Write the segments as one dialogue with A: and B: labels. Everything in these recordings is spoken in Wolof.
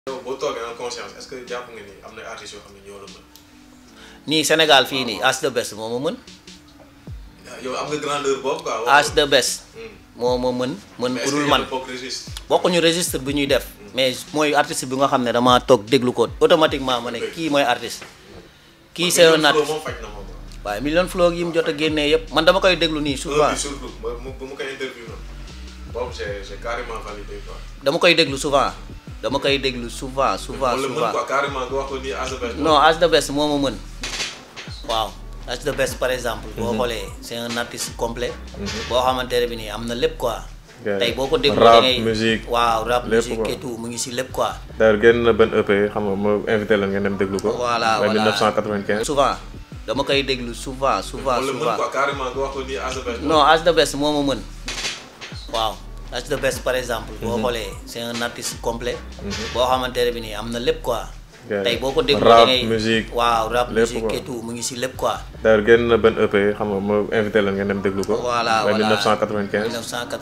A: yow boo toogee en conscience est-ce que jàpp nga ni am na artistes yoo xam ne ñoo la mën.
B: nii Sénégal fii nii As the Best moo ma mën
A: yow am nga grandeur boobu quoi.
B: As the Best moo ma mën mën ku dul man
A: bokk registre.
B: bokkuñu registre bi ñuy def mais mooy artiste bi nga xam ne damaa toog déglu ko automatiquement ma ne kii mooy artiste kii c'est un artiste
A: moom faj na ma quoi.
B: waaye million flow yi mu jot a génnee yëpp man dama koy déglu nii souvent
A: bi surtout ba mu ba mu koy interview noonu boobu j'ai j'ai carrément validé quoi.
B: dama koy déglu souvent dama koy déglu souvent souvent
A: wala mën
B: souvent
A: quoi carrément nga wax ko nii As the Best.
B: non As the Best moo ma mën waaw As the Best par exemple boo xoolee c'est un artiste complet boo xamante ne bi nii am na lépp quoi
C: Yeah.
B: tey boo ko déglu
C: Rap,
B: da ngay
C: musique,
B: waaw rap
C: lépp
B: musique
C: quoi.
B: et tout mu ngi si lépp quoi
C: d'ailleurs génn na benn EP xam nga ma invité leen ngeen dem déglu ko.
B: voilà
C: mooy
B: voilà
C: 1995.
B: souvent dama koy déglu souvent souvent
A: wala mën
B: souvent
A: quoi carrément nga wax ko nii As the Best.
B: non As the Best moo ma mën waaw As the Best par exemple boo xoolee c'est un artiste complet boo xamante ne bi nii am na lépp quoi
C: Yeah.
B: tey boo ko déglu
C: Rap,
B: da ngay
C: musique,
B: waaw rap
C: lépp
B: musique
C: quoi.
B: et tout mu ngi si lépp quoi
C: d'ailleurs génn na benn EP xam nga ma invité leen ngeen dem déglu ko.
B: voilà
C: mooy
B: voilà
C: 1995.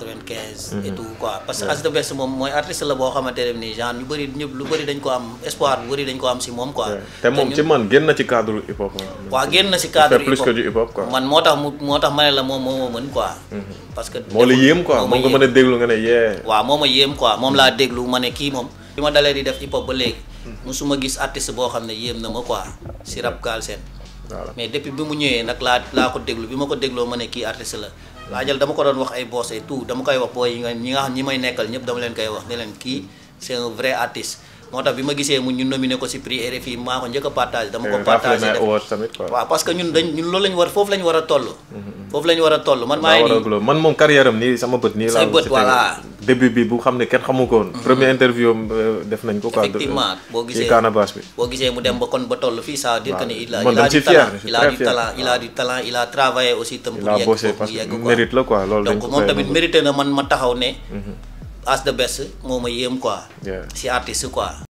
B: 1995 et tout quoi parce que As the Best moom mooy artiste la boo xamante ne nii genre ñu bëri ñëpp lu bëri dañ ko am espoir bu bëri dañ ko am si moom quoi
C: Yeah. te moom
B: ñun-
C: ci man génn na ci cadre hip hop.
B: waaw génn na si
C: Il
B: cadre
C: fait plus
B: hip-hop.
C: que du hip hop quoi.
B: man moo tax mu moo tax ma ne la moom moo ma mën quoi parce que
C: moo la yéem quoi
B: moo ma
C: moom nga
B: yéem.
C: mën a déglu nga ne yee.
B: waaw moo ma yéem quoi moom laa déglu ma ne kii moom bi ma dalee di def hip hop ba léegi musuma gis artiste boo xam ne yéem na ma quoi si rap Galsen
C: voilà
B: mais depuis bi mu ñëwee nag laa laa ko déglu bi ma ko dégloo ma ne kii artiste la laajal dama ko doon wax ay boss et tout dama koy wax booy yi nga ñi nga xam ñi may nekkal ñëpp dama leen koy wax ne leen kii c'est un vrai artiste moo tax bi ma gisee mu ñu nominé ko si prix RFI maa ko njëkk a partagé dama ko partagé
C: Raflin
B: def
C: Awards tamit quoi.
B: waaw parce que ñun dañ ñun loolu lañu war foofu lañu war a toll foofu lañu war a toll man maa
C: maa
B: ngi
C: war a
B: nii
C: glo man moom carrière am nii sama bët nii
B: Say
C: laa
B: bët,
C: ci
B: voilà.
C: tegu. début bi bu xam ne kenn xamu ko woon. premier interview am euh, def nañ ko quoi.
B: effectivement boo
C: ci
B: gisee
C: Canabasse bi.
B: boo gisee mu dem ba kon ba toll fii ça veut dire que ni il a
C: man
B: il a
C: dama
B: du
C: ci fier,
B: talent
C: je suis
B: il a
C: très
B: du
C: fier.
B: talent il a du talent il a travaillé aussi tam
C: il
B: pour
C: a
B: yegg
C: bossé
B: foofu
C: parce
B: mu
C: que
B: yegg quoi
C: mérite la quoi loolu dañ
B: donc
C: ko
B: moom
C: koy
B: tamit
C: nangu.
B: mérité na man ma taxaw ne As the Best moo ma yéem quoi
C: Yeah.
B: si artiste quoi